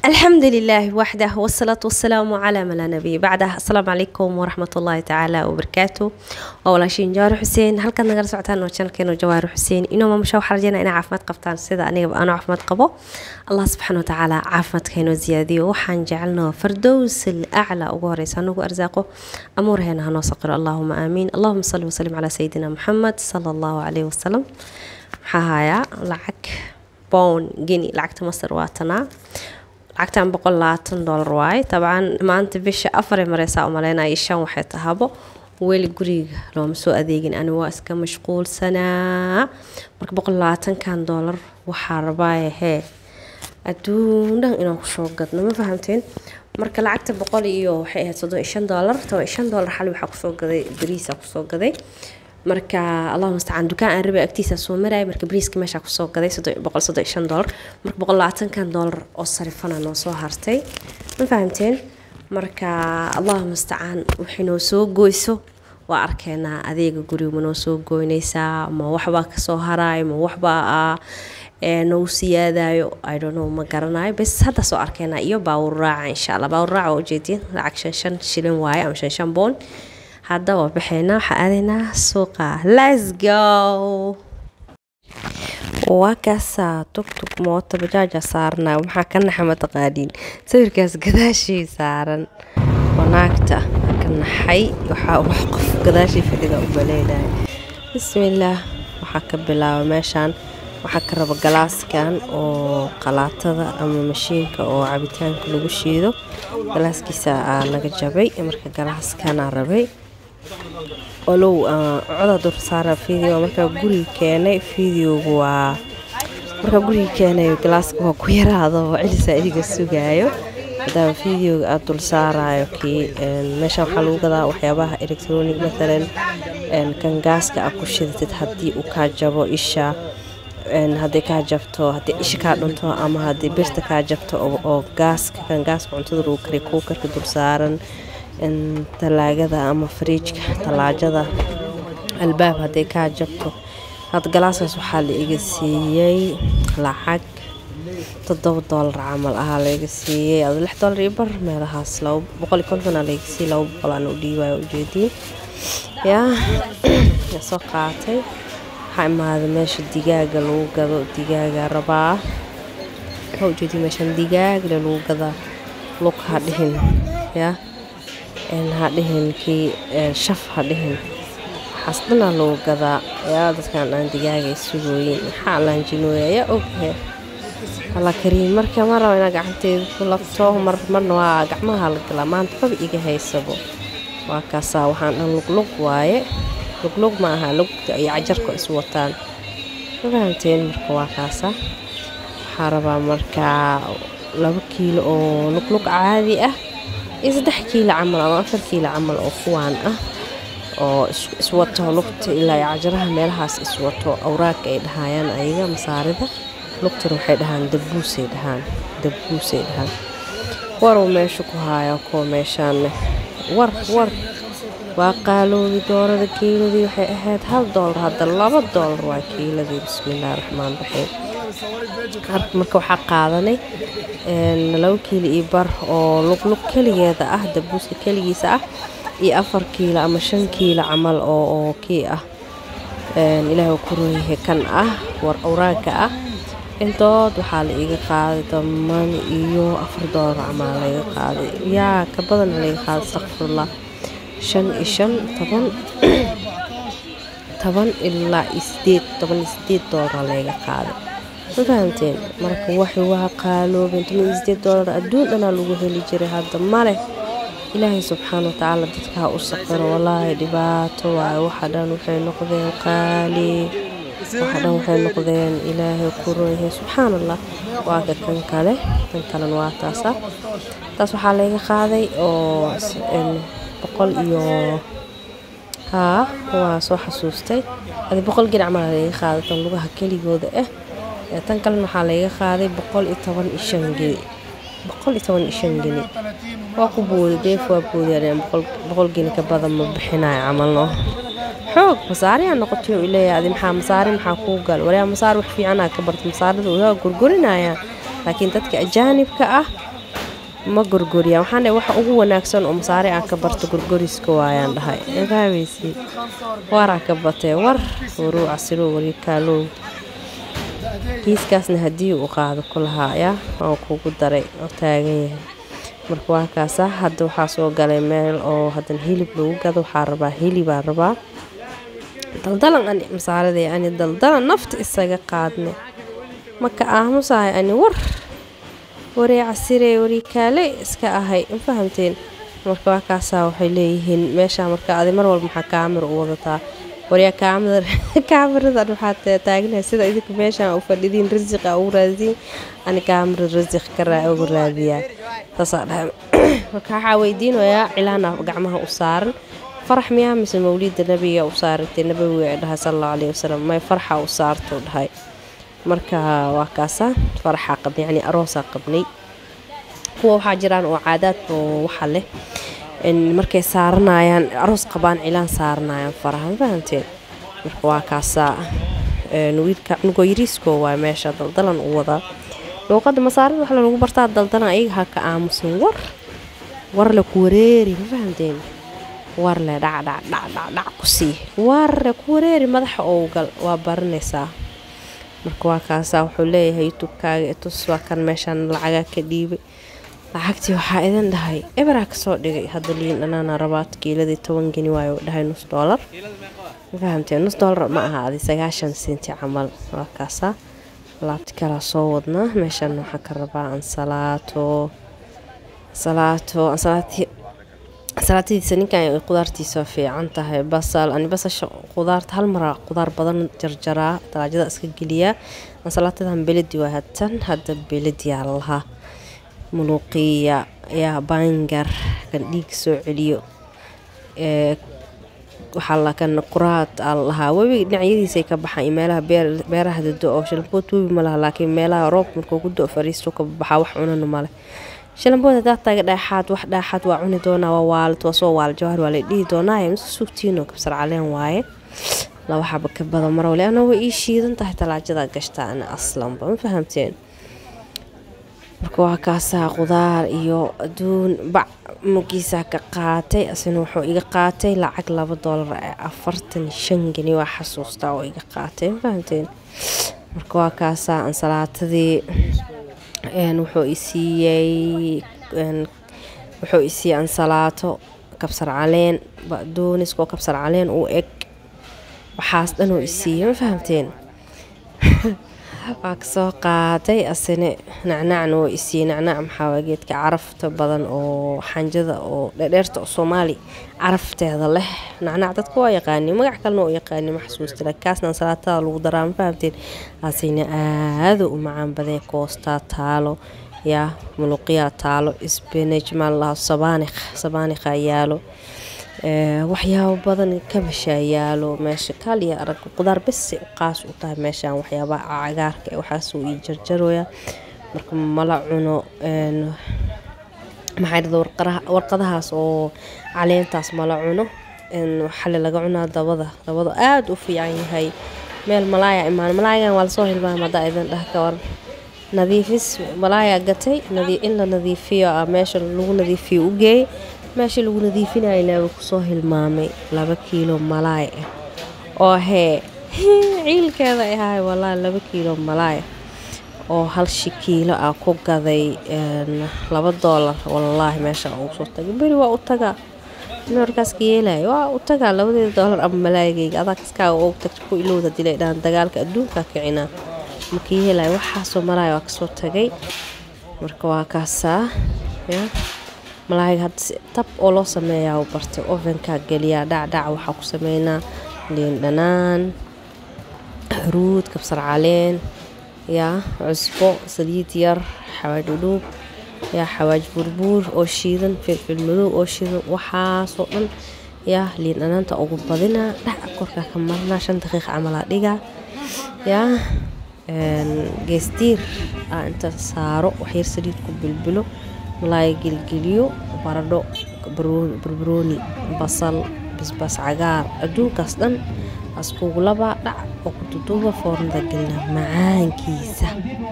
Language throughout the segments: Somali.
الحمد لله وحده والصلاة والسلام على من لا نبي بعده السلام عليكم ورحمة الله تعالى وبركاته walaashiin jawaari xuseen halkaad nagala socotaan waa janalkeenu jawaari xuseen inuu maamusha waxaa rajeyna inay caafimaad qabtaan sida anigaba aanu caafimaad qabo allah subxaana watacaala caafimaadka inoo ziyaadiyo waxaan jecelnaa fardows alaclaa ugu horeysa anagu arsaaqo amuuraheena hanoo saqiro allahuma aamiin allahuma salli wasalim calaa sayidina maxamed sala allahu caleyhi wasalam maxaa hayaa lacag bown geni lacagta masar waa tanaa lacagtan boqol labaatan doolar waaye dabcan maanta bisha afaray mareysaa umaleynaya shan waxay tahabo weli guriga looma soo adeegin ani waa iska mashquulsanaa marka boqol labaatankan doolar waxaa rabaaye hee adduun dhan inaan kusoo gadno ma fahamteen marka lacagta boqol iyo waxay ahayd soddon iyo shan doolar toban iyo shan doolar xali waxaa kusoo gaday bariisa kusoo gaday marka allahuma mustacaan dukaan aan rabay agtiisa soo maraya marka bariiska meeshaa kusoo gaday boqol soddon iyo shan doolar marka boqol labaatankan doolar oo sarifana noo soo hartay ma fahamteen marka allahuma mustacaan waxay noo soo goyso waa arkeenaa adeega guriga ma noo soo goynaysaa ma waxbaa kasoo haraayo ma waxbaa nagu siyaadayo idonno ma garanayo bes hadda soo arkeenaa iyo baawur raaca insha allah baawur raaca waa ujeediin lacag shan shan shilin waaye ama shan shan boon hadda waa baxeynaa waxaa aadaynaa suuqa let's go waa kaasaa tugtug mooto bajaaja saarnaa maxaa ka naxa mataqaaniin sawirkaas gadaashii saaran wanaagta ka naxay waxaa wax qof gadaashii fadhida u maleynaya bismillaah waxaa ka bilaaba meeshaan waxaa ka raba galaaskan oo qalaatada ama mashiinka oo cabitaanka lagu shiido galaaskiisa aa naga jabay marka galaaskanaa rabay olow coda dursaara video markaa guriga keenay videogu waa markaa guriga keenay galaaska waa ku yaraado celisa idiga sugaayo maadaama videoga aada dul saarayo kii meeshaan waxaa lagu gadaa waxyaabaha electronic matalan kan gaaska aad ku shidatid haddii uu kaa jabo isha hadday kaa jabto haddii isha kaa dhunto ama haddii birta kaa jabto oo gaaska kan gaaska cuntada lagu kariy kuukarka dul saaran talaagada ama fariijka talaajada albaab hadday kaa jabto had galaaskaas waxaa la iga siiyey lacag toddoba doolar camal ahaa laiga siiyey ad lix doolar iyo bar meelahaas boqol iyo kontonaa laiga siiyey laba boqol aan u dhiibayo ujeediin yaa soo qaatay waxaa imaaday meesha digaaga lagu gado digaaga rabaa waxaa ujeediin meeshaan digaagle lagu gadaa lug ha dhihin yaa hadhihin kii shaf hadhihin waxaas dhanaa lagu gadaa yaa dadkan aan digaagay sugooyin maxaa laanjinooya yaa oghe alla kariim marka ma raba inaa gacanteeda ku labto mar marna waa gacmaha la galaa maanta baba iga haysabo waa kaasaa waxaan dhan luglug waaye luglug ma aha lugta iyo cajarka is wataan ma fahamteen marka waa kaasa waxaa rabaa markaa laba kiilo oo luglug caadi ah iyo saddex kiilo camal ama afar kiilo camal oo kuwaan ah oo iswato lugta ilaa iyo cajaraha meelahaas iswato awraagka ay dhahayaan ayaga masaarida lugtana waxay dhahaan dabuusay dhahaan dabuusay dhahaan waruu meesha ku haayaa kuwa meeshaanne war war waa qaaloobi doorada kiiladii waxay ahayd hal doolar hadda laba doolar waa kiiladii bismillaahi raxmaan raxiim marka waxaa qaadanay laba kiilo iyo bar oo luglug keligeeda ah dabuuska keligiisa ah iyo afar kiilo ama shan kiilo camal oo kii ah ilaahay ku runyahay kan ah war awraagka ah intood waxaa la iga qaaday daman iyo afar doolar camal laiga qaaday yaa ka badan laiga qaaday astaqfirullah shan iyo shan toban toban ilaa iyo sideed toban iyo sideed doolar laiga qaaday ma fahamteen marka waxay waa qaaloobeen toban iyo sideed doolar adduun dhanaa lagu heli jiray hadda maleh ilaahay subxaana watacaala dadkaa u saqiro wallaahi dhibaato waaye waxa dhan waxay noqdeen qaali waxa dhan waxay noqdeen ilaahay ku runyahay subxaan allah waa ka kan kale kan kalena waa taasa taas waxaa layga qaaday oo boqol iyo haa waa soo xasuustay adi boqol gin camal layga qaaday tan lugaha keligooda ah tan kalena waxaa layga qaaday boqol iyo toban iyo shan geni boqol iyo toban iyo shan geni waa ku boodi deef waa boodiyaan boqol geni ka badan ma bixinayo camalno xoog masaariyaa noqotay uu leeyahay adi maxaa masaari maxaa kuu gal waryaa masaari wax fiicanaa ka barta masaarida waa gurgurinayaan laakiin dadka ajaanibka ah ma gorgoriya waxaan dhahay waxa ugu wanaagsan oo masaare aan ka barto gorgoriska waayaan dhahay fahmaysi waraa ka batee war waruu casiro wari kaalow kiiskaasna haddii uu qaado ku lahaa yaa waan kugu daray oo taagan yahay marka waa kaasa hadda waxaa soo galay meel oo haddana hilib lagu gado waxaa rabaa hilibaa rabaa daldalan ani masaaraday ani daldalan nafta isaga qaadne maka aamusahay ani war waree casiree warii kaale iska ahay ma fahamteen marka waa kaasaa waxay leeyihiin meeshaa marka adi mar walba maxaa kaamira u wadataa waryaa kaamiradan waxaa taagnahay sida idinka meeshaan u fadhidiin rasiqa ugu raadiin ani kaamira rasiq ka ugu raadiyaa saasaa dhahay marka waxaa weydiinayaa cilaana gacmaha u saaran farax miyaa mise mawliida nabiga u saarantay nabawiga ay dhahay sala allahu alayhi wasalam may farxa u saarto dhahay marka waa kaasa faraxa qabnay yani aroosaa qabnay kuwa waxaa jiraan oo caadaad oo waxa leh markay saaranayaan aroos qabaan cilaan saaranayaan faraha ma fahamteen marka waa kaasaa wiilka cunugoo yariiskoo waa meesha daldalan u wadaa luuqadda masaarida waxa lagu bartaa daldalan ayaga ha ka aamusin war war le ku wareeri ma fahamteen war le dhacdhacdhacdhacdhac ku sii war le ku wareeri madaxa owgal waa baranaysaa marka waa kaasaa wuxuu leeyahay youtubekaaga itus waa kan meeshaan lacagaa ka dhiibay lacagtii waxaa idin dhahay eberaa kasoo dhigay hadda liin dhanaana rabaad kiiladii toban geni waayo dhahay nus doolar fahamtee nus doolar ma aha adi sagaashan senti camal waa kaasaa alaabti kalaa soo wadnaa meeshaan waxaa ka rabaa ansalaato ansalaato ansalaatii salaatadiisa ninkan qudaartiisa fiican tahay basal ani basasha qudaarta hal maraa qudaar badan jarjaraa talaajada iska geliyaa ansalaatadan beledi waa hatan hadda belediyaa lahaa muluuqiya yaa bangar kan dhiiga soo celiyo waxaa lakan quraad aa lahaa webi dhinacyadiisay ka baxaan iyo meelaha beeraha dado oo shalambood webi ma laha laakiin meelaha roobka markuu ku do fariisto ka baxaa wax cunana male shalambood hadaa taaga dhaaxaad wax dhaaxaad waa cuni doonaa waa waalid waa soo waal jawahar waa la dhihi doonaaye mise sugtiino kabsar caleen waaye laba xaba ka badan marwale ana way ii shiidan tahay talaajada gashtaa ana aslanba ma fahamteen marka waa kaasaa qudaar iyo aduun bac mugiisaa ka qaatay asina wuxuu iga qaatay lacag laba doolar ee afartan shan geni waa xasuustaa oo iga qaatay ma fahamteen marka waa kaasaa ansalaatadii wuxuu isiiyey wuxuu isiiyey ansalaato kabsar caleen dooniskoo kabsar caleen uu eg waxaas dhan uu isiiyey ma fahamteen waa kasoo qaaday asine nacnacna oo isiiyey nacnac maxaa geedka carafta badan oo xanjada oo dheerdheerta oo soomaali carafteeda leh nacnac dadka waa yaqaani magac kalena oo yaqaani ma xasuusta kaasna ansalaatada lagu daraa ma fahamteen asina aada u macaan badan koostaa taalo yaa muluqyaa taalo sbinaj maa lalahaa sabaanikh sabaanikha yaalo waxyaabo badan kabashaa yaalo meesha kaaliya arag qudaar bese qaas u tahay meeshaan waxyaabaha cagaarka waxaasuu ii jarjarooya marka mala cuno maxaa warqadahaas oo caleentaas mala cuno xali laga cunaa dabada dabada aada u fiican yahay meel malaaya imaan malaayagan waa lasoo hilmaama hadaa idin dhah ka war nadiifis malaaya gatay in la nadiifiyo meesha lagu nadiifiyo u geeyay meeshii lagu nadiifinaya ilaaba kusoo hilmaamay laba kiilo malaay ah oo hee ciilkeeda ahay walaa laba kiilo malaay oo hal shi kiilo ah ku gaday laba doolar walaahi meesha ugu soo tagay beri waa u tagaa markaaska yeelaya waa u tagaa labadeeda doolar ama malaayagayga adaa kaskaaga ugu tagta ku ilowda dilay dhaan dagaalka adduunka kicinaa maka yeelaya waxaasoo malaaya waa kasoo tagay marka waa kaasaa ya malaayiga hadda tab oo loo sameeyaa u bartay ovenkaa geliyaa dhacdhac waxaa ku sameynaa liin dhanaan xuruud kabsar caleen yaa cusbo saliid yar xawaaj dhudhuub yaa xawaaj burbuur oo shiidan filfil madow oo shiidan waxaasoo dhan yaa liin dhanaanta ugu badinaa dhac korkaa ka marnaa shan daqiiq camalaa dhigaa yaa geesdiir aa inta saaro waxyar saliid ku bilbilo malaaya gelgeliyo baradho barbarooni basal basbaas cagaar adduunkaas dhan askugu labaa dhac oo ku duduuba foornada gelina macaankiisa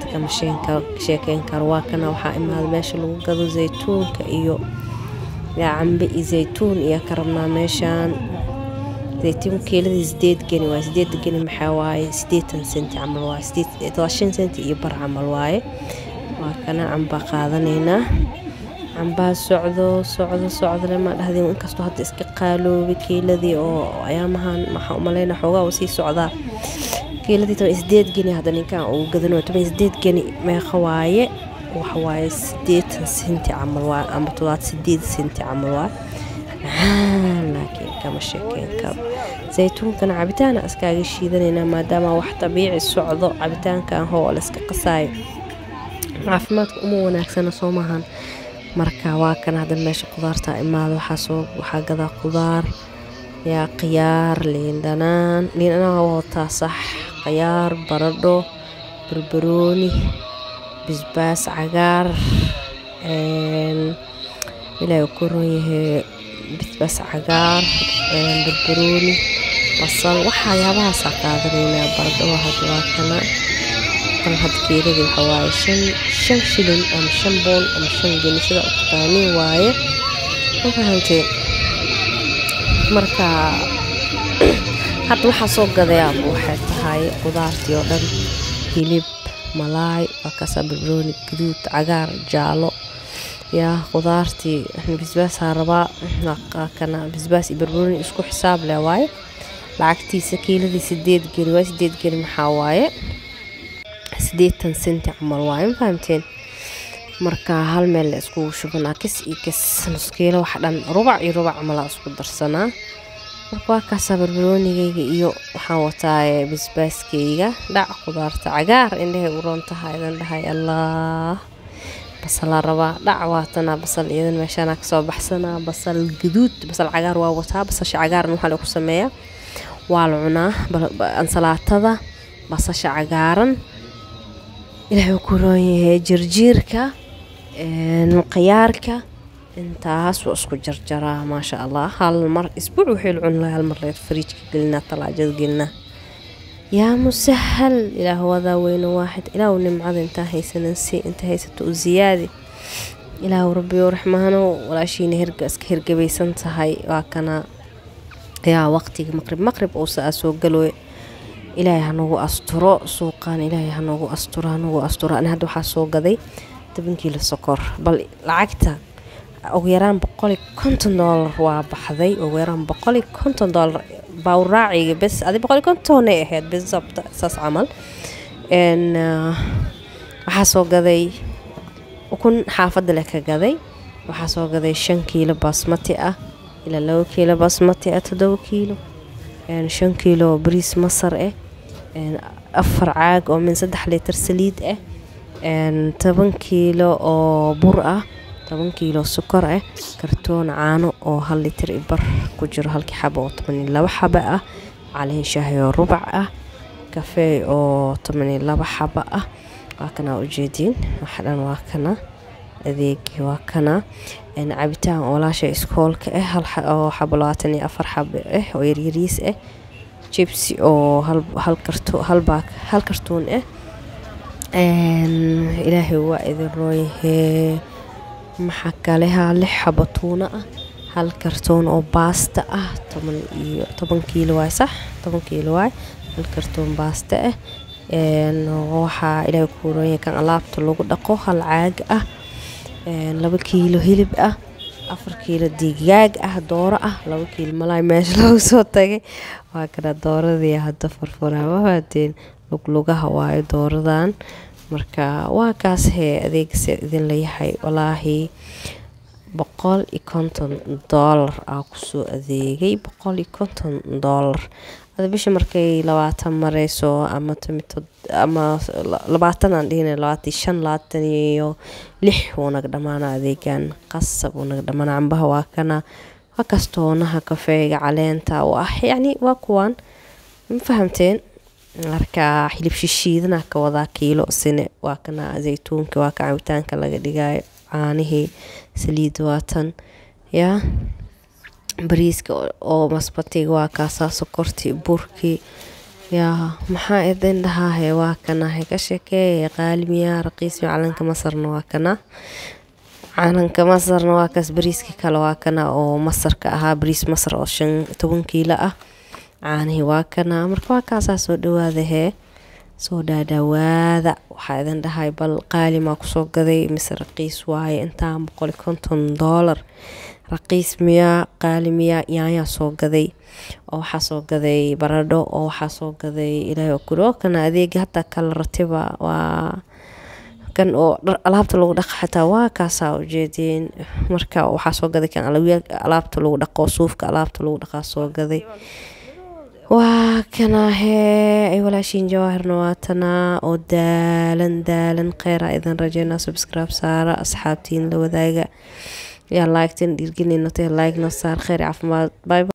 kama sheekeyn karo waa kana waxaa imaada meesha lagu gado zaytuunka iyo yaa cambe iyo zaytuun iyo ka rabnaa meeshaan zaytuun kiiladii sideed geni waaye sideed geni maxaa waaye sideetan senti camal waaye sideed shan senti iyo bar camal waaye waa kana cambaa qaadanaynaa cambaa socdo socdo socdole ma dhahdeen inkastoo hadda iska qaaloobay kiiladii oo ayaamahan maxaa umaleyna xoogaa uu sii socdaa kiiladii toban sideed geni hadda ninkan uu gadanayo toban sideed geni meeqa waaye waxa waaye sideetan senti camal waaye ama todobaad sideed senti camal waaye macaan laakiin kama sheekeyn karo zaytuunkana cabitaana iskaaga shiidanaynaa maadaama wax dabiici socdo cabitaankan hoo la iska qasaayo caafimaadka uma wanaagsana soo maahan marka waa kan hadda meesha qudaarta imaada waxaasoo waxaa gadaa qudaar yaa khiyaar liin dhanaan liin dhanaan waa wataa sax khiyaar baradho barbarooni bisbaas cagaar ilaahay ku ron yahay bisbaas cagaar barbarooni basal waxayaabahaasa qaadanaynaa baradho hadda waa kana kan hadda keeladii waxa waaye shan shan shilin ama shan bool ama shan geni sida u taqaaniin waaye ma fahanteen marka hadda waxaa soo gadayaaba waxay tahay qudaartii oo dhan hilib malaay waa kaasaa barbarooni gaduud cagaar jaalo yaa qudaartii bisbaasaa rabaa kana bisbaas iyo barbarooni isku xisaab leh waaye lacagtiisa kiiladii sideed geni waaye sideed geni maxaa waaye sideetan senti camal waaye ma fahamteen marka hal meel la iskugu shubanaa kis iyo kis nuskiilo wax dhan rubac iyo rubac camalaa isku darsanaa marka waa kaasaa barbaroonigayga iyo waxaan wataa bisbaaskayga dhac qudaarta cagaar indhahay u roon tahay idan dhahay allah basalaa rabaa dhac waatanaa basal iyadan meeshaanaa kasoo baxsanaa basal gaduud basal cagaar waa wataa basasha cagaarna waxaa lagu sameeyaa waa la cunaa ansalaatada basasha cagaaran ilaahay ku roon yahay jirjiirka khiyaarka intaas waa isku jarjaraa maasha allah hal mar isbuuc wixii la cuni lahaa hal mar leer fariijka gelinaa talaajada gelinaa yaa musahal ilaah wadaa weyne waaxid ilaahu nimcada intaa haysanan si inta haysato u ziyaadi ilaahu rabbiyo raxmaano walaashiina hirga iska hirgabaysan tahay waa kana yaa waqtiga maqrib maqrib uusa aa soo galooy ilaahay hanagu asturo suuqaan ilaahay hanagu asturo hanagu asturo ani hadda waxaa soo gaday toban kiilo sokor bal lacagta ugu yaraan boqoli konton doolar waa baxday ugu yaraan boqoli konton doolar baawraaciga bes adi boqoli kontonay ahayd bisabta saas camal waxaa soo gaday ukun xaafadda leh ka gaday waxaa soo gaday shan kiilo baasmati ah ilaa labo kiilo baasmati ah toddoba kiilo shan kiilo bariis masar ah afar caag oo min saddex litir saliid ah toban kiilo oo bur ah toban kiilo sokor ah kartoon caano oo hal litir i bar ku jiro halkii xaba oo toban iyo laba xaba ah caleen shaahi oo rubac ah kafeey oo toban iyo laba xaba ah waa kanaa ujeediin waxa dhan waa kana adeegii waa kana cabitaan oolaasha iskoolka ah oo xabo labaatan iyo afar xabo ah oo yaryariis ah jibsi oo hal kartuun ah ilaahay waa idin rooyahee maxaa kaleha lix xabo tuuna ah hal kartoon oo baasta ah toban iyo toban kiilo waay sax toban kiilo waay hal kartoon baasta ah waxaa ilaahay ku rooyah kan alaabta lagu dhaqo hal caag ah laba kiilo hilib ah afar kiilo digaag ah dooro ah laba kiilo malaay meesha lagu soo tagay waa kana dooradii hadda furfuraa mahaateen luglugaha waayo dooradan marka waa kaas hee adeegase idin layahay walaahi boqol iyo konton doolar aa kusoo adeegay boqol iyo konton doolar ada bisha markay labaatan mareyso ama ama labaatan aan dhihina labaatan shan labaatan iyo lix wuu naga dhamaana adeegan qasab wuu naga dhamaana cambaha waa kana waa kaas toonaha kafeega caleenta u ah yacni waa kuwaan ma fahamteen marka xilib shishiidana ka wadaa kiilo sine waa kana zaytuunka waa ka cabitaanka laga dhigayo caanihii saliid waatan yaa bariiska oo masbatiga waa kaasaa sokortii burkii yaa maxaa idin dhahaahe waa kanahay ka sheekeeye qaalimiya raqiismi calanka masarna waa kana calanka masarna waa kaas bariiska kale waa kana oo masarka ahaa bariis masar oo shan toban kiilo ah caanihii waa kana marka waa kaasaa soo dhawaada hee soo dhaadhawaada waxaa idin dhahay bal qaalimaa kusoo gaday mise raqiis waaye intaan boqoli konton doolar raqiis miyaa qaali miyaa yaanyaa soo gaday oo waxaa soo gaday baradho oo waxaa soo gaday ilaahay oo kuli oo kana adeega hataa kala ratiba waa kan oo alaabta lagu dhaqa xataa waa kaasaa ujeediin marka waxaa soo gaday kan alaabta lagu dhaqo suufka alaabta lagu dhaqaa soo gaday waa kanahee ay walaashiin jawaahirna waatanaa oo daalan daalan kheyra idin rajeynaa subscribe saara asxaabtiin la wadaaga yaa laagtin dhiirgelinatay like na saar kheyr caafimaad bye